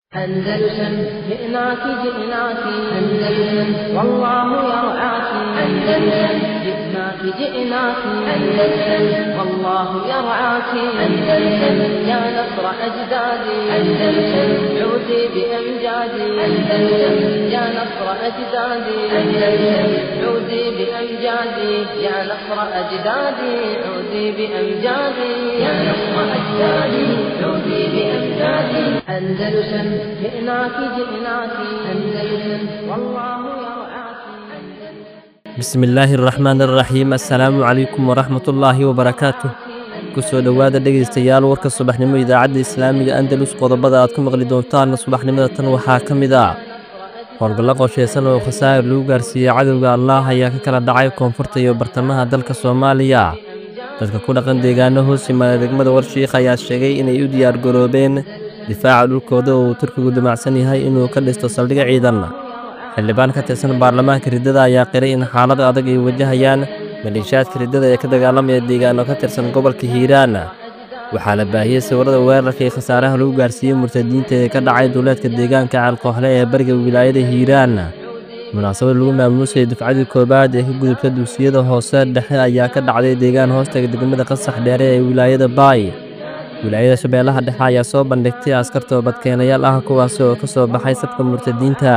أندلسن جئناك جئناك أندلسن والله يرعاك أندلسن جئناك جئناك أندلسن والله يرعاك أندلسن يا نصر أجدادي أندلسن عودي بأمجادي أندلسن يا نصر أجدادي أندلسن عودي بأمجادي يا نصر أجدادي عودي بأمجادي يا نصر أجدادي عودي بأمجادي أندلسن جئناك جئناك أندلسن والله يرعاك bismi illaahi araxmaan araxiim assalaamu calaykum waraxmatullaahi wabarakaatuh ku soo dhowaada dhegaystayaal warka subaxnimo idaacadda islaamiga andalus qodobada aad ku maqli doontaan subaxnimada tan waxaa ka mid ah howlgallo qorshaysan oo khasaa'ir lagu gaarsiiyey cadowga allaah ayaa ka kala dhacay koonfurta iyo bartamaha dalka soomaaliya dadka ku dhaqan deegaano hoos yimaada degmada warshiikh ayaa sheegay inay u diyaargaroobeen difaaca dhulkooda oo uu turkigu damacsan yahay inuu ka dhisto saldhig ciidan xildhibaan ka tirsan baarlamaanka riddada ayaa qiray in xaalad adag ay wajahayaan maleeshiyaadka riddada ee ka dagaalamaya deegaano ka tirsan gobolka hiiraan waxaa la baahiyey sawirada weerarka iyo khasaaraha lagu gaarsiiyey murtadiinta ee ka dhacay duuleedka deegaanka caalkoohle ee bariga wilaayada hiiraan munaasabad lagu maamuusayay dufcadii koowaad ee ka gudubta dugsiyada hoose dhexe ayaa ka dhacday deegaan hoostaga degmada qasax dheere ee wilaayada baay wilaayada shabeellaha dhexe ayaa soo bandhigtay askar toobadkeenayaal ah kuwaasi oo ka soo baxay safka murtadiinta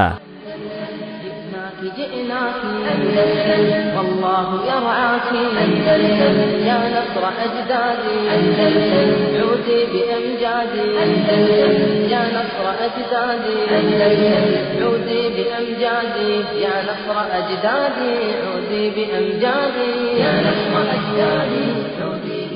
جئناك جئناك أندلسن والله يرعاك أندلسن يا نصر أجدادي أندلسن عودي بأمجادي أندلسن يا نصر أجدادي أندلسن عودي بأمجادي يا نصر أجدادي عودي بأمجادي يا نصر أجدادي عودي بأمجادي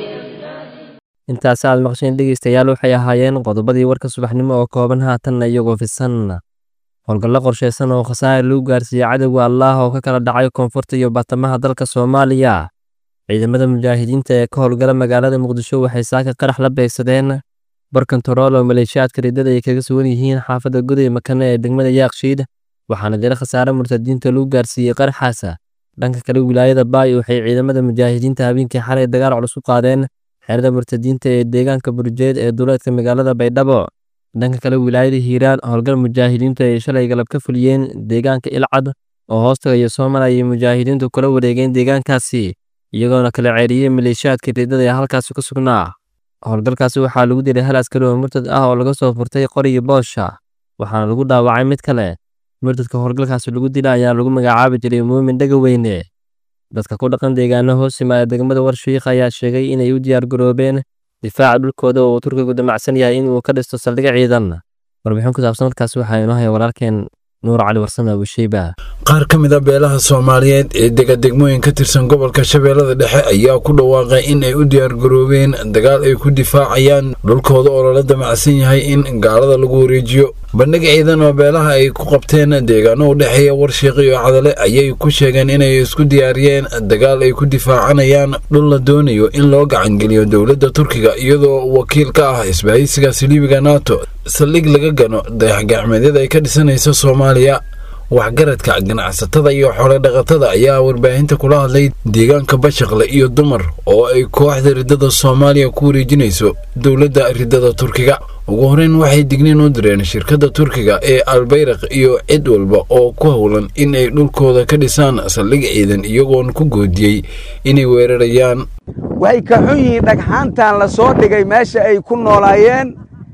intaas aad maqsheen dhegaystayaal waxay ahaayeen qodobadii warka subaxnimo oo kooban haatanna iyagoo fisan howlgallo qorshaysan oo khasaa'ir lagu gaarsiiyey cadowga allaah oo ka kala dhacay koonfurta iyo bartamaha dalka soomaaliya ciidamada mujaahidiinta ee ka howlgala magaalada muqdisho waxay saaka qarax la beegsadeen barkantarool oo maleeshiyaadka riddada ay kaga sugan yihiin xaafadda goday makane ee degmada yaakshiid waxaana jira khasaare murtadiinta lagu gaarsiiyey qaraxaasa dhanka kale wilaayada baay waxay ciidamada mujaahidiinta habeenkii xalay dagaal culus u qaadeen xeerada murtadiinta ee deegaanka burjeed ee duuleedka magaalada baydhabo dhanka kale wilaayada hiiraan howlgal mujaahidiintu ay shalay galab ka fuliyeen deegaanka ilcad oo hoostagaya soomaliya ayay mujaahidiintu kula wareegeen deegaankaasi iyagoona kala ceeriyey maleeshiyaadka riddada ee halkaasi ku sugnaa howlgalkaasi waxaa lagu dilay hal askari oo murtad ah oo laga soo furtay qorigii boosha waxaana lagu dhaawacay mid kale murtadka howlgalkaasi lagu dila ayaa lagu magacaabi jiray muumin dhegaweyne dadka ku dhaqan deegaano hoos yimaada degmada warshiikh ayaa sheegay inay u diyaargaroobeen difaaca dhulkooda oo uu turkigu damacsan yahay inuu ka dhisto saldhig ciidan warbixin ku saabsan markaasi waxaa inoo haya walaalkeen nuur cali warsame abusheyba qaar ka mid a beelaha soomaaliyeed ee dega degmooyin ka tirsan gobolka shabeellada dhexe ayaa ku dhawaaqay in ay u diyaargaroobeen dagaal ay ku difaacayaan dhulkooda oo lala damacsan yahay in gaalada lagu wareejiyo bandhig ciidan oo beelaha ay ku qabteen deegaano u dhexeeya warshiiq iyo cadale ayay ku sheegeen inay isku diyaariyeen dagaal ay ku difaacanayaan dhul la doonayo in loo gacangeliyo dowladda turkiga iyadoo wakiil ka ah isbahaysiga saliibiga nato saldhig laga gano dayaxgacmeedyada ay ka dhisanaysa soomaaliya waxgaradka ganacsatada iyo xoolo dhaqatada ayaa warbaahinta kula hadlay deegaanka bashaqle iyo dumar oo ay kooxda riddada soomaaliya ku wareejinayso dowladda riddada turkiga ugu horeyn waxay digniin u direen shirkadda turkiga ee albayraq iyo cid walba oo ku howlan in ay dhulkooda ka dhisaan saldhig ciidan iyagoon ku goodiyey inay weerarayaan waxay ka xun yihiin dhagxaantan la soo dhigay meesha ay ku noolaayeen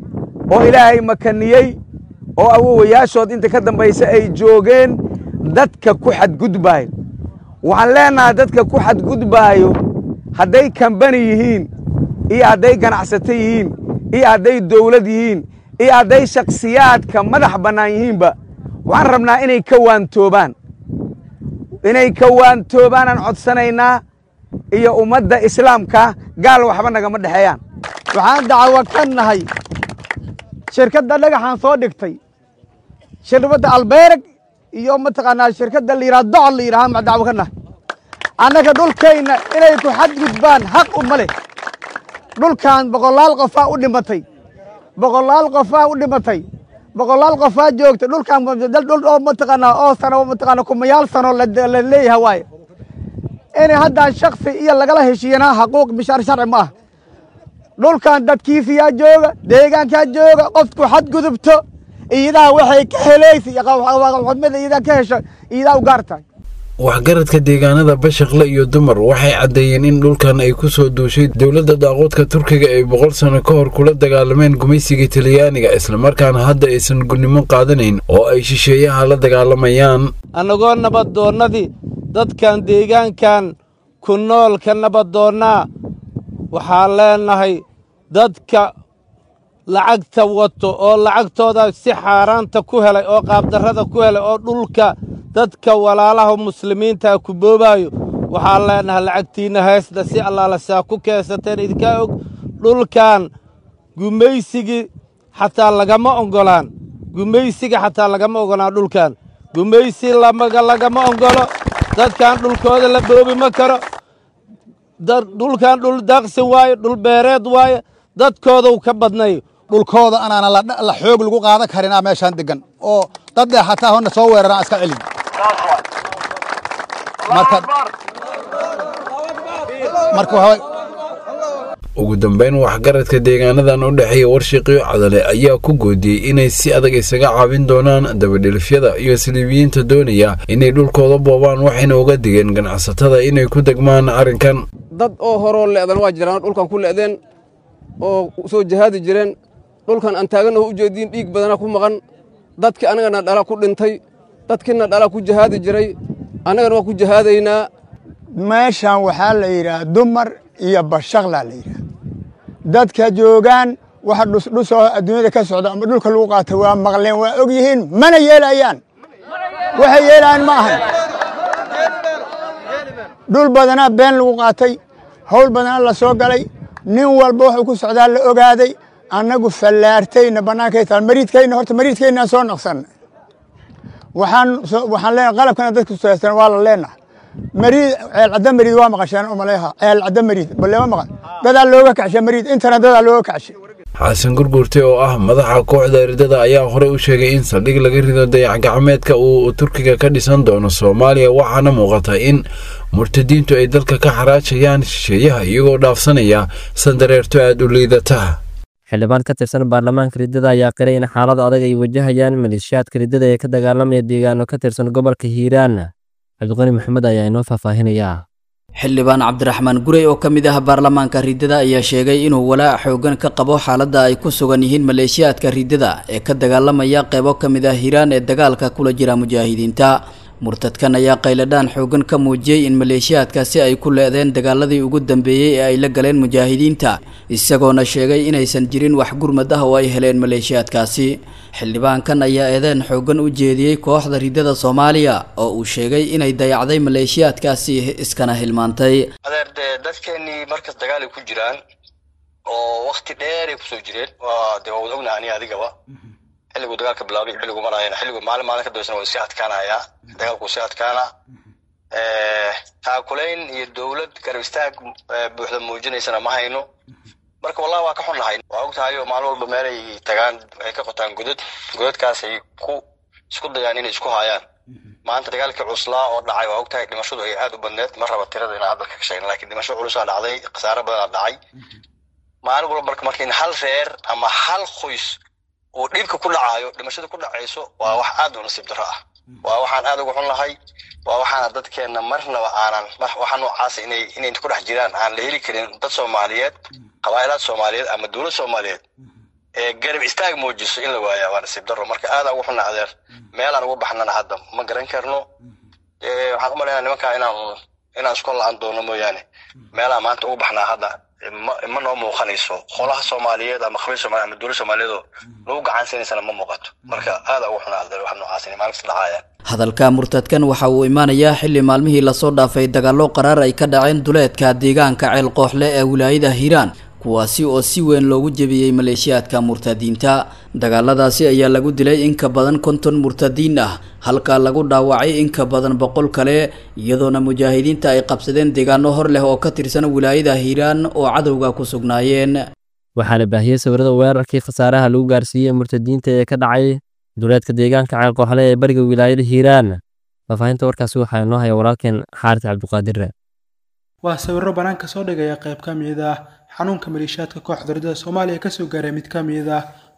oo ilaahay makaniyey oo awowayaashood inta ka dambaysa ay joogeen dadka ku xadgudbaayo waxaan leennahay dadka ku xadgudbaayo hadday kambani yihiin iyo hadday ganacsato yihiin iyo hadday dawlad yihiin iyo hadday shakhsiyaadka madax bannaan yihiinba waxaan rabnaa inay ka waantoobaan inay ka waantoobaanaan codsanaynaa iyo ummadda islaamka gaal waxba nagama dhexeeyaan waxaan dacwo ka nahay shirkadda dhagaxaan soo dhigtay shirkadda albeereg iyo mataqaanaa shirkadda la yidhaha docol la yidhaha ma dacwo ka nahay annaga dhulkayna inay ku xadgudbaan xaq uma leh dhulkan boqolaal qofaa u dhimatay boqolaal qofaa u dhimatay boqolaal qofaa joogta dhulkan dhul oo mataqaanaa oo sano mataqaanaa kumayaal sano la leeyahay waaye inay haddaan shaksi iyo lagala heshiiyana xaquuq bishaar sharci ma ah dhulkan dadkiisiyaa jooga deegaankaa jooga qofku xadgudubto iyadaa waxay ka helaysa iyo xudmada iyadaa ka hesha iyadaa u gaar tahay waxgaradka deegaanada bashaqle iyo dumar waxay caddeeyeen in dhulkan ay ku soo duushay dowladda daaqoodka turkiga ay boqol sano ka hor kula dagaalameen gumaysiga talyaaniga islamarkaana hadda aysan gudnimo qaadanayn oo ay shisheeyaha la dagaalamayaan annagoo nabaddoonnadii dadkan deegaankan ku nool ka nabaddoonnaa waxaan leennahay dadka lacagta wato oo lacagtooda si xaaraanta ku helay oo qaabdarrada ku helay oo dhulka dadka walaalaha muslimiinta ku boobaayo waxaan leennahay lacagtiinna heesda si allaala saa ku keensateen idinkaa og dhulkan gumaysigii xataa lagama oggolaan gumaysiga xataa lagama oggolaan dhulkan gumaysi lamaga lagama oggolo dadkan dhulkooda la boobi ma karo dhulkan dhul daaqsin waaye dhul beereed waaye dadkoodau ka badnay dhulkooda anaana la xoog lagu qaadan karinaa meeshaan degan oo dad dheh hataa hona soo weeraraan iska celin ugu dambeyn waxgaradka deegaanadan u dhexeeya warshiqiyo cadale ayaa ku goodiyey inay si adag isaga caabin doonaan dabadhilifyada iyo siliibiyiinta doonaya inay dhulkooda boobaan waxayna uga digeen ganacsatada inay ku degmaan arrinkan dad oo horoo le'dan waa jiraan dhulkan ku le'deen oo soo jahaadi jireen dhulkan aan taagannaho u jeediin dhiig badana ku maqan dadkii annagana dhala ku dhintay dadkiina dhala ku jahaadi jiray annagana waa ku jahaadaynaa meeshan waxaa la yidhaah dumar iyo bashaqlaa la yidhaah dadka joogaan waxa dhusdhusoo adduunyada ka socda ama dhulka lagu qaata waa maqleen waa og yihiin mana yeelayaan waxay yeelayaan ma ahan dhul badanaa been lagu qaatay hawl badanaa la soo galay nin walba wuxuu ku socdaa la ogaaday annagu fallaartayna bannaankay taal mariidkayna horta mariidkaynaan soo naqsanna waxaan waxaan leenahay qalabkana dadka suyaasan waa la leenahay mariid ceel cadda mariid waa maqasheen umaleeha ceel cadda mariid balle ma maqan dadaa looga kacshay mariid intana dadaa looga kacshay xasan gurgurte oo ah madaxa kooxda eridada ayaa horey u sheegay in saldhig laga rido dayax-gacmeedka uu turkiga ka dhisan doono soomaaliya waxaana muuqata in murtadiintu ay dalka ka xaraajayaan shisheeyaha iyagoo dhaafsanaya sandareerto aada u liidata xildhibaan ka tirsan baarlamaanka riddada ayaa qiray in xaalad adag ay wajahayaan maleeshiyaadka riddada ee ka dagaalamaya deegaano ka tirsan gobolka hiiraan cabdiqani maxamed ayaa inoo faahfaahinayaa xildhibaan cabdiraxmaan gurey oo ka mid ah baarlamaanka riddada ayaa sheegay inuu walaac xoogan ka qabo xaaladda ay ku sugan yihiin maleeshiyaadka riddada ee ka dagaalamaya qeybo ka mid ah hiiraan ee dagaalka kula jira mujaahidiinta murtadkan ayaa qayladhaan xoogan ka muujiyey in maleeshiyaadkaasi ay ku leedeen dagaaladii ugu dambeeyey ee ay la galeen mujaahidiinta isagoona sheegay inaysan jirin wax gurmad ah oo ay heleen maleeshiyaadkaasi xildhibaankan ayaa eedeen xoogan u jeediyey kooxda riddada soomaaliya oo uu sheegay inay dayacday maleeshiyaadkaasi iskana hilmaantay adeer dee dadkeenii markas dagaalay ku jiraan oo wakti dheeray kusoo jireen waa dee waa wada ognaha ani adigaba xilliguu dagaalka bilaabay xilligu marayana xilligu maalin maalin ka dambeysana waa sii adkaanayaa dagaalku sii adkaana taakulayn iyo dowlad garab istaag buuxda muujinaysana ma hayno marka wallahi waa ka xunnahay waa og tahay oo maalin walba meel ay tagaan ay ka qotaan godad godadkaas ay ku isku dayaan inay isku haayaan maanta dagaalkii cuslaa oo dhacay waa og tahay dhimashadu ay aad u badneed ma raba tirada inaan hadalka ka sheegna lakiin dhimasho culusaa dhacday khasaare badanaa dhacay maalin walba marka marka in hal reer ama hal qoys uu dhibka ku dhacaayo dhimashada ku dhacayso waa wax aad u nasiib darro ah waa waxaan aad uga xun lahay waa waxaana dadkeenna marnaba aanan waxa noocaasa inay inay ku dhex jiraan aan la heli karin dad soomaaliyeed qabaa'ilaad soomaaliyeed ama dowlad soomaaliyeed ee garab istaag muujiso in la waayaa waa nasiib darro marka aadaan uga xunna adeer meelaan uga baxnana hadda ma garan karno waxaan u malaynaa nimankaa inaan inaan isku la-aan doono mooyaane meelaan maanta uga baxnaa hadda ma noo muuqanayso qolaha soomaaliyeed ama khabiir soomaliyeed ama dowlad soomaaliyeed oo lagu gacansanaysana ma muuqato marka aada ugu xunaa adeer wax noocaas inay maalin kasta dhacayaan hadalka murtadkan waxa uu imaanayaa xilli maalmihii lasoo dhaafay dagaallo qaraar ay ka dhaceen duleedka deegaanka ceel qooxle ee wilaayada hiiraan kuwaasi oo si weyn loogu jebiyey maleeshiyaadka murtadiinta dagaaladaasi ayaa lagu dilay in ka badan konton murtadiin ah halka lagu dhaawacay in ka badan boqol kale iyadoona mujaahidiinta ay qabsadeen deegaano hor leh oo ka tirsan wilaayada hiiraan oo cadowga ku sugnaayeen waxaana baahiyey sawirada weerarkii khasaaraha lagu gaarsiiyey murtadiinta ee ka dhacay duleedka deegaanka ceel qooxle ee bariga wilaayada hiiraan faahfaahinta warkaasi waxaa inoo haya walaalkeen xaaris cabdiqaadir waa sawiro banaanka soo dhigaya qayb ka mid ah xanuunka maleeshiyaadka kooxda ridada soomaaliya kasoo gaaray mid ka mid ah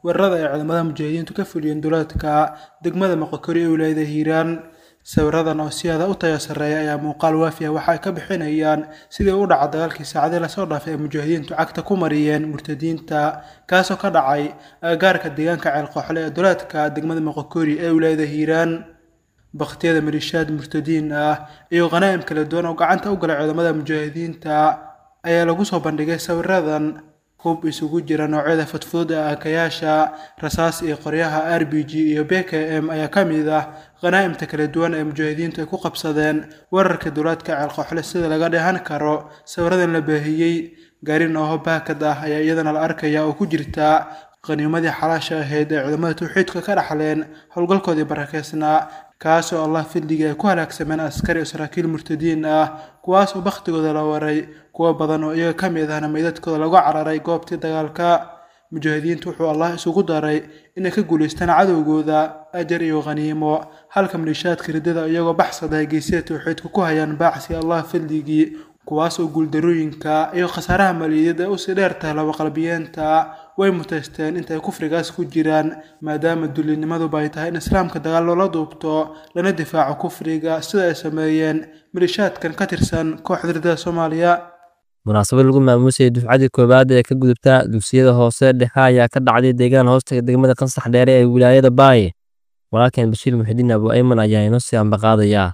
weerarada ay ciidamada mujaahidiintu ka fuliyeen duleedka degmada moqokori ee wilaayada hiiraan sawiradan oo si aada u tayo sarreeya ayaa muuqaal waafi ah waxa ay ka bixinayaan sidii u dhaca dagaalkii saacadii lasoo dhaafay ee mujaahidiintu cagta ku mariyeen murtadiinta kaasoo ka dhacay agagaarka deegaanka ceelqooxle ee duleedka degmada moqokori ee wilaayada hiiraan baktiyada malishaad murtadiin ah iyo khanaa'im kala duwan oo gacanta u galay ciidamada mujaahidiinta ayaa lagu soo bandhigay sawiradan hub isugu jira noocyada fudfudud ee aakayaasha rasaas iyo qoryaha r b g iyo b k m ayaa ka mid ah khanaa'imta kala duwan ee mujaahidiintu ay ku qabsadeen weerarka duulaadka ceelqooxle sida laga dheehan karo sawiradan la baahiyey gaari nooho baakad ah ayaa iyadana la arkaya oo ku jirta qaniimadii xalaasha ahayd ee ciidamada tawxiidka ka dhaxleen howlgalkoodii barakeysnaa kaasoo allah fidligii ay ku halaagsameen askari oo saraakiil murtadiin ah kuwaas oo bakhtigooda la waray kuwo badan oo iyaga ka mid ahna meydadkooda lagu cararay goobtii dagaalka mujaahidiintu wuxuu allah isugu daray inay ka guulaystaan cadowgooda ajar iyo khaniimo halka maliishaadka riddada iyagoo baxsada ay geysida tawxiidka ku hayaan baacsi allah fidligii kuwaas oo guuldarooyinka iyo khasaaraha maliyadeed ee usii dheer tahay labaqalbiyeenta way mutaysteen intay kufrigaas ku jiraan maadaama dullinimaduba ay tahay in islaamka dagaal loola duubto lana difaaco kufriga sida ay sameeyeen malishaadkan ka tirsan kooxda riddada soomaaliya munaasabad lagu maamuusayay dufcadii koowaad ee ka gudubta dugsiyada hoose dhexe ayaa ka dhacday deegaan hoostaga degmada qansax dheere ee wilaayada baaye walaalkeen bashiir muxidiin abu ayman ayaa inoo sii ambaqaadayaa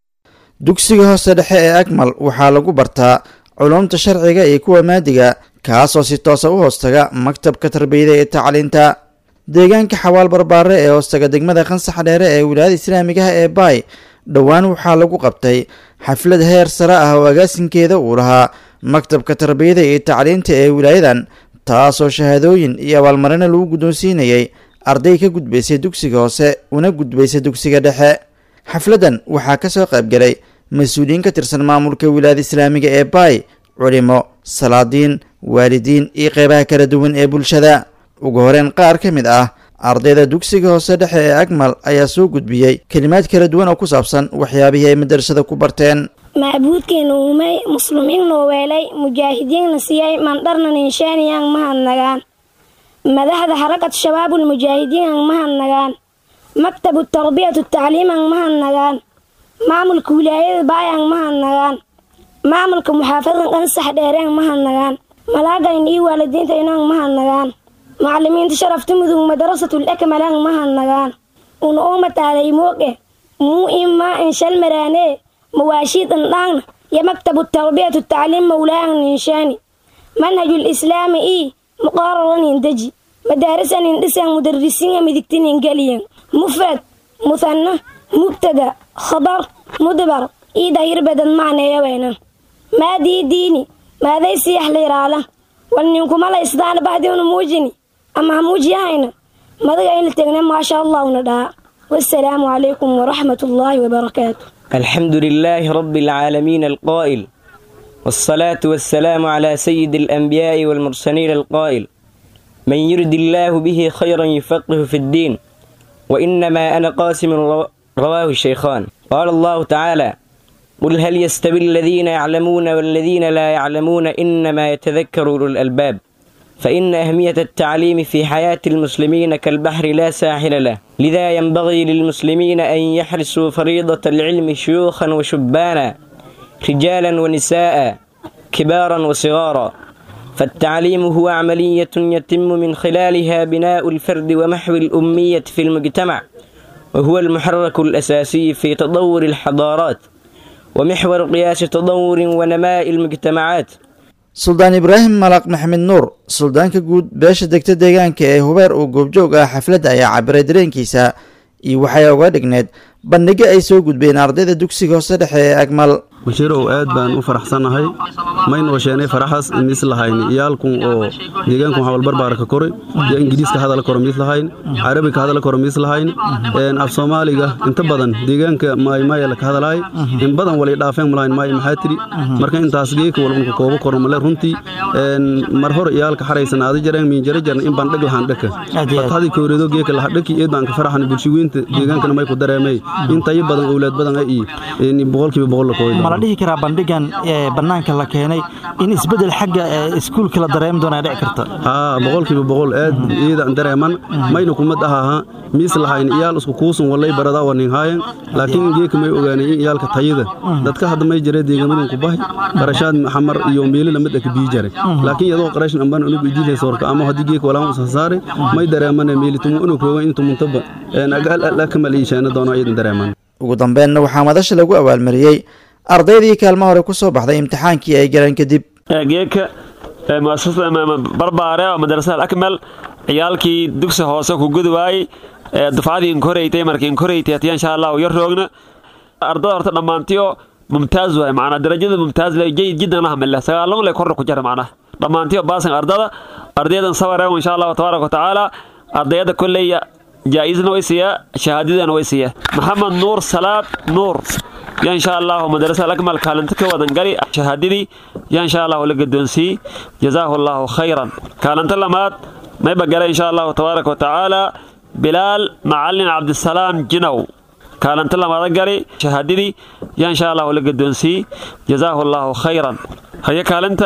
dugsiga hoose dhexe ee akmal waxaa lagu bartaa culumta sharciga iyo kuwa maadiga kaasoo si toosa u hoostaga maktabka tarbiyada ee tacliinta deegaanka xawaal barbaare ee hoostaga degmada qansax dheere ee wilaayada islaamigaha ee baay dhowaan waxaa lagu qabtay xaflad heer sare ah oo agaasinkeeda uu lahaa maktabka tarbiyada iyo tacliinta ee wilaayadan taasoo shahaadooyin iyo abaalmarino lagu guddoonsiinayay arday ka gudbaysay dugsiga hoose una gudbaysay dugsiga dhexe xafladdan waxaa ka soo qaybgalay mas-uuliyiin ka tirsan maamulka wilaayada islaamiga ee baay culimo salaadiin waalidiin iyo qeybaha kala duwan ee bulshada ugu horeyn qaar ka mid ah ardayda dugsiga hoose dhexe ee akmal ayaa soo gudbiyey kelimaad kala duwan oo ku saabsan waxyaabihii ay madarasada ku barteen macbuudkeena uumay muslimiinna weelay mujaahidiinna siiyay mandharnan inshaaniyaan mahadnagaan madaxda xarakad shabaabul mujaahidiinan mahadnagaan maktabu tarbiyatu tacliiman mahadnagaan maamulka wilaayada baayan mahadnagaan maamulka muxaafadan qansax dheereen mahadnagaan malaagayn iyo waalidiinta inaan mahadnagaan macalimiinta sharafta mudug madarasatul akmalan mahadnagaan una umataalay mooge muu imaa inshal maraanee mawaashiid indhaangna iyo maktabu tarbiyatu tacliim mawlaahan inshaani manhajul islaami ii muqaararan indeji madaarisan indhisan mudarisiinga midigtin ingeliyan mufrad muhanna mubtada khabar mudbar ii dahir badan macneeyaweyna maadii diini maaday siyax liiraala wal ninkumala isdaana bahdiuna muujini ama hamuujiyahayna madaga in la tegna maasha allahuna dhaa wasalaamu calaykum waraxmat ullaahi wabarakaatu الحمد لله رب العالمين القائل والصلاة والسلام على سيد الأنبياء والمرسلين القائل من يرد الله به خيرا يفقه في الدين وإنما أنا قاسم رواه الشيخان قال الله تعالى قل هل يستوي الذين يعلمون والذين لا يعلمون إنما يتذكر أولو الألباب فإن أهمية التعليم في حياة المسلمين كالبحر لا ساحل له لذا ينبغي للمسلمين أن يحرسوا فريضة العلم شيوخا وشبانا رجالا ونساء كبارا وصغارا فالتعليم هو عملية يتم من خلالها بناء الفرد ومحو الأمية في المجتمع وهو المحرك الأساسي في تطور الحضارات ومحور قياس تطور ونماء المجتمعات suldaan ibraahim malaaq maxamed nuur suldaanka guud beesha degta deegaanka ee hubeer oo goobjoog ah xafladda ayaa cabiray dareenkiisa iyo waxay uga dhigneed bandhigo ay soo gudbeen ardayda dugsiga hoose dhexe ee agmal bashiirow aad baan u faraxsannahay maynoo sheenay faraxaas miislahayn iyaalkun oo deegaankun hawalbarbaarka koray iyo ingiriiska hadala koro miislahayn carabiga hadala koro miislahayn af soomaaliga inta badan deegaanka maaymaayala ka hadalaay in badan walay dhaafeen mulahayn maay maxaa tiri marka intaas geeka walbanka koobo koro male runtii mar hor iyaalka xaraysan aadi jareen miinjara jarna in baan dhag lahaan dhaka fatxadii kowreedo geeka laha dhaki eed baan ka faraxan bulshiweynta deegaankana may ku dareemay intayo badan owlaad badan ay boqolkiiba boqol la kooyda la dhihi karaa bandhigan ee bannaanka la keenay in isbeddel xagga ee iskuulka la dareemi doona ay dhici karta haa boqolkiiba boqol aad iidan dareeman mayna kumad ahaha miis lahayn iyaal isku kuusun walay baradaa wanin haayan laakiin geeka may ogaanay in iyaalka tayada dadka hadda may jare deegaamadan ku bahay qarashaad xamar iyo meeli lamid aka bii jare laakiin iyadoo qarashin ambaan unugu idiilay soorka ama haddii geeka walaan usa saare may dareemane meeli tumu unug roogan intu muntaba agaal ala kamal iisheena doono iidan dareeman ugu dambeynna waxaa madasha lagu abaalmariyey ardaydii kaalmo hore ku soo baxday imtixaankii ay galeen kadib geeka muasasada barbaare oo madrasada alakmal ciyaalkii dugsi hoose ku gudi waayey dufcadii inkoreytay markii inkoreytay hatiya insha allahu yar roogna ardada horta dhammaantiyo mumtaaz waay macnaa darajada mumtaaz le jayid jiddan lahamile sagaalon le korna ku jira macnaa dhammaantiyo baasan ardada ardaydan sawareego insha allahu tabaaraka watacaala ardayada kolleya jaa-isna way siiyaa shahaadadana way siiyaa maxamed nuur salaad nuur ya insha allahu madrasa alakmal kaalinta ka wadan gali shahaadadii ya insha allahu la gadoonsiiyey jazaahu allahu khayran kaalinta lamaad mayba gala insha allahu tabaaraka watacaala bilaal macalin cabdisalaam jinow kaalinta lamaada gali shahaadadii ya insha allahu la gadoonsiiyey jazaahu allahu khayran haye kaalinta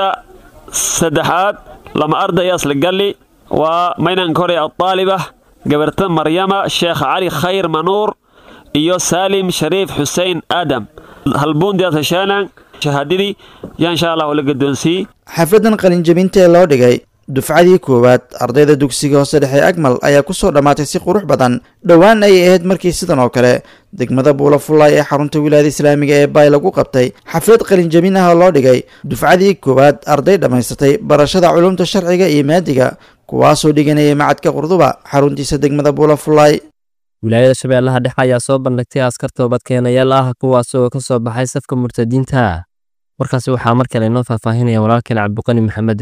saddexaad lama arday asla gali waa maynan koray adaaliba gabarta maryama sheekh cali khayr manuur iyo saalim shariif xuseen aadam halbuundiyaas hesheenan shahaadadii yaa insha allahu la gadoonsiiyey xafladan qalinjabinta ee loo dhigay dufcadii koowaad ardayda dugsiga hoose dhexe agmal ayaa ku soo dhammaatay si qurux badan dhowaan ayay ahayd markii sidan oo kale degmada buula fullaay ee xarunta wilaayada islaamiga ee baay lagu qabtay xaflad qalinjabin ah oo loo dhigay dufcadii koowaad arday dhammaysatay barashada culumta sharciga iyo maadiga kuwaasoo dhiganayay macadka qurduba xaruntiisa degmada buula fullaay wilaayada shabeellaha dhexe ayaa soo bandhigtay askar toobadkeenayaal ah kuwaas oo ka soo baxay safka murtadiinta warkaasi waxaa mar kale inoo faahfaahinaya walaalkeen cabdiqani maxamed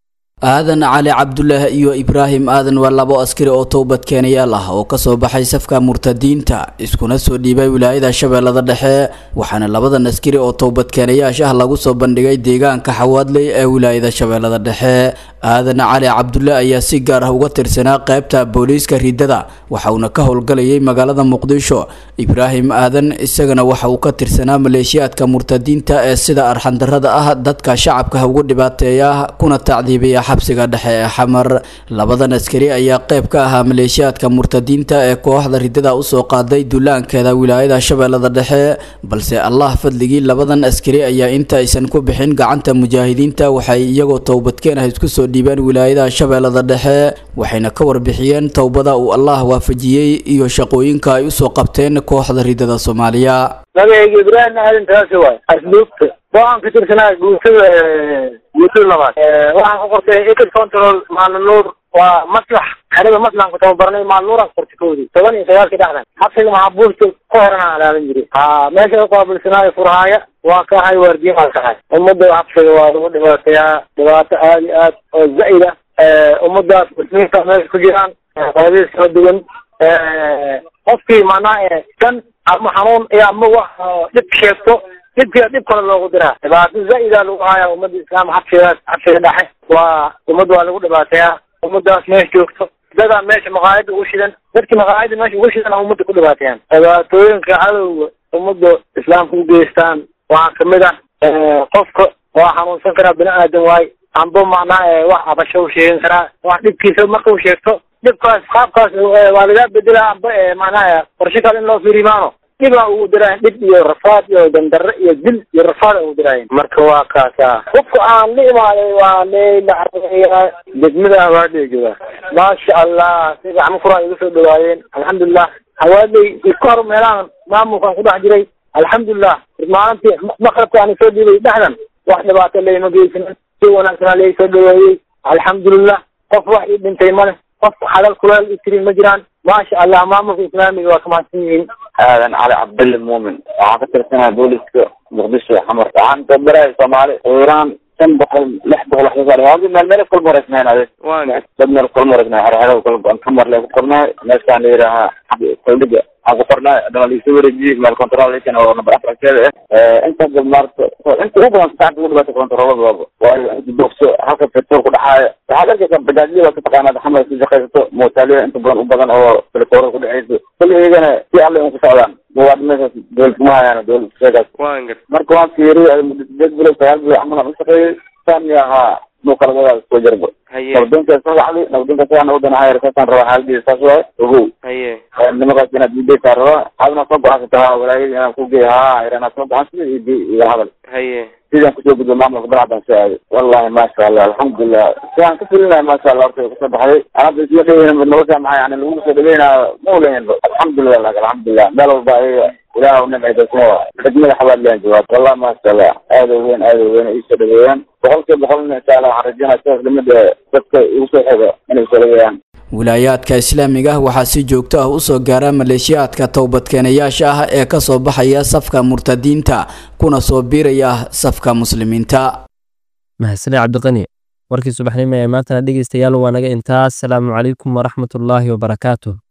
aadan cali cabdulaahi iyo ibraahim aadan waa labo askari oo towbadkeenayaal ah oo kasoo baxay safka murtadiinta iskuna soo dhiibay wilaayada shabeellada dhexe waxaana labadan askari oo towbadkeenayaasha ah lagu soo bandhigay deegaanka xawaadley ee wilaayada shabeellada dhexe aadan cali cabdulle ayaa si gaar ah uga tirsanaa qaybta booliiska riddada waxauna ka howlgalayay magaalada muqdisho ibraahim aadan isagana waxa uu ka tirsanaa maleeshiyaadka murtadiinta ee sida arxandarada ah dadka shacabka ugu dhibaateeya kuna tacdiibiya xabsiga dhexe ee xamar labadan askari ayaa qayb ka ahaa maleeshiyaadka murtadiinta ee kooxda riddada usoo qaaday duulaankeeda wilaayada shabeellada dhexe balse allah fadligii labadan askari ayaa inta aysan ku bixin gacanta mujaahidiinta waxay iyagoo towbadkeen ah isku soo dhiibeen wilaayada shabeellada dhexe waxayna ka warbixiyeen towbada uu allah waafajiyey iyo shaqooyinka ay usoo qabteen kooxda riddada soomaaliya magacayga ibraahim aadan taasi waay asluubta waxaan ka tirsanaa guutada guutada labaad waxaan ku qortay ecid control maalin nuur waa maslax xerada maslaxan ku tababarnay maalin nuuraan ku qortay kowdii toban iyo sagaalkii dhexdan xabsiga maxaabuusta ka horan aan ilaalin jiray ha meesha uqaabilsanaayo furhaaya waa ka ahay waardiye baan ka ahay ummadda xabsiga waa lagu dhibaateeyaa dhibaato aad iyo aad oo zaid ah ummadaas muslimiinta meesha ku jiraan qaybadiis kala duwan qofkii macnaha kan ama xanuun iyo ama wax dhib sheegto dhibkiia dhib kale loogu diraa dhibaato zaida lagu haya ummadda islaam xabsigaas xabsiga dhexe waa ummadda waa lagu dhibaateeyaa ummadaas meesha joogto dadaa meesha maqaayada ugu shidan dadki maqaayada meesha ugu shidan ummadda ku dhibaateeyaan dhibaatooyinka cadowga ummadda islaamka u geystaan waxaa kamid ah qofka waa xanuunsan karaa bini aadan waay amba macnaha wax abasho u sheegan karaa wax dhibkiisa marka uu sheegto dhibkaas qaabkaas waa lagaa bedela amba macnaha qorshe kale in loo fiirimaano dhibaa ugu diraayan dhib iyo rafaad iyo dandarre iyo dil iyo rafaad ugu diraayan marka waa kaasa qofka aan la imaaday waa leylacaya degmada hawaadley jooga maasha allah si gacmo furaa iga soo dhawaayeen alxamdulilah hawaadley isku hor meelahan maamulkaan ku dhex jiray alxamdulilah maalintii maqrabka aan soo dhiibay dhexdan wax dhibaato layma geysanin si wanaagsanaa lai soo dhaweeyey alxamdulilah qof wax ii dhintay male qof xalal kuleel itirin ma jiraan maasha allah maamulka islaamiga waa kamahadsan yihiin aadan cali cabdille muumin waxaan ka tirsanahay booliska muqdisho xamar waxaan tabaraya soomaali iiraan shan boqol lix boqol wax kasoo waa meel meel kala mareysnayn ade dad meel kala mareysnayn xerxero kala go-an kamar lee ku qornaay meeshaan la yidhaahaa saldhiga aan ku qornaay adana laisoo wareejiyey meel controlkan oo number afarkeeda ah inta maarta inta ugu badan saacada ugu dhibaata controlada waaba waayo inta boogso halka petrol ku dhaxaaya waxaad arkaysaa bajaajyada waa ka taqaanaa xamar ku shaqaysato mootaaliya inta badan u badan oo telefoorada ku dhexayso kulli iyagana si alle un ku socdaan waa meeshaas dowlad kuma hayaan dowlad sheegaas waan gar marka waan fiiriyay muddo sideed bilood sagaal bilood camal aan ushaqeeyey saan ahaa nuu kala wadaada soo jarba haye nabadonka soo wacday nabadonka sidan wadan hayar saasaan rabaa xaaladiisa saas waay ogow haye nimakaas inaad ideysaa rabaa adna soo go-aansata ha walaayadii inaan ku geey ha inaan soo go-aansada iyo iyo hadal haye sidaan kusoo gudbo maamulka balacadan soo aaday wallahi maasha allah alxamdulilah sidaan ka filinahay maasha allah horta kusoo baxday anada isla dhaweyna nolosha maxaa yani lagu soo dhaweynaa ma oleynba alxamdulilah lak alxamdulilah meel walba ayaga ilaah u nimcida kuma xidmada xabaadliyan jawaab wallahi maasha allah aada u weyn aada u weyn iisoo dhaweeyaan boqolkiiba boqolna insha allah waxaan rajeynaya sidaas lamida dadka igu soo xiga inay soo dhaweeyaan wilaayaadka islaamiga ah waxaa si joogto ah usoo gaara maleeshiyaadka towbadkeenayaasha ah ee ka soo baxaya safka murtadiinta kuna soo biiraya safka muslimiinta mahadsaned cabdiqani warkii subaxnimo ee maantana dhegeystayaal waa naga intaas asalaamu calaykum waraxmatullaahi wabarakaatuh